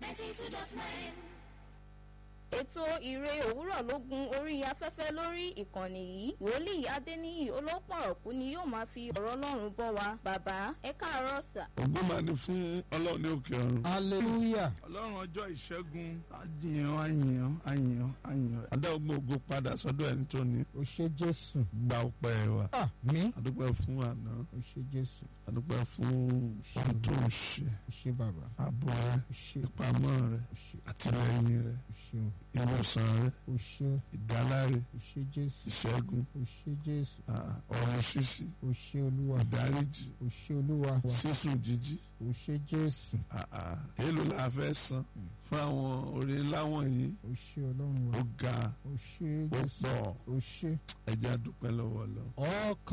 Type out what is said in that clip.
ninety two dot nine. ètò ìre òwúrọ̀ ló gun orí afẹ́fẹ́ lórí ìkànnì yìí wòlíì adéníyì olópọ̀rọ̀kú ni yóò máa fi ọ̀rọ̀ ọlọ́run bọ́ wa bàbá ẹ káàárọ̀ sà. ògo máa ní fún ọlọ́run ní òkè ọ̀run. hallelujah ọlọ́run ọjọ́ ìṣẹ́gun àjìyàn àyìyàn àyìyàn àyìyàn adáwọ̀gbọ̀n ògo padà sọ́dọ̀ ẹni tó ní o ṣé jésù gba ọpẹ́ wa. àmín adúpẹ́ fún àná o ṣé jésù adúpẹ́ fún ohun tó ń ṣe o ṣé bàbá ààbò rẹ o ṣé ìpamọ́ rẹ o ṣé àtìlẹ́yìn rẹ o ṣé ìwòsàn rẹ o ṣé ìdáláre o ṣé jésù ìṣẹ́gun o ṣé jésù ah, ọ̀run ṣíṣí o ṣé olúwa ìdáríjì o ṣé olúwa wa sísùn jíjí o ṣé jésù ah, ah. èèlò la fẹ́ san fún àwọn oore láwọn yìí o ṣé ọlọ́run wa ó ga o ṣé ó jésù pọ̀ o ṣé ẹja dúpẹ́ lọ́wọ́ lọ. ọkàn.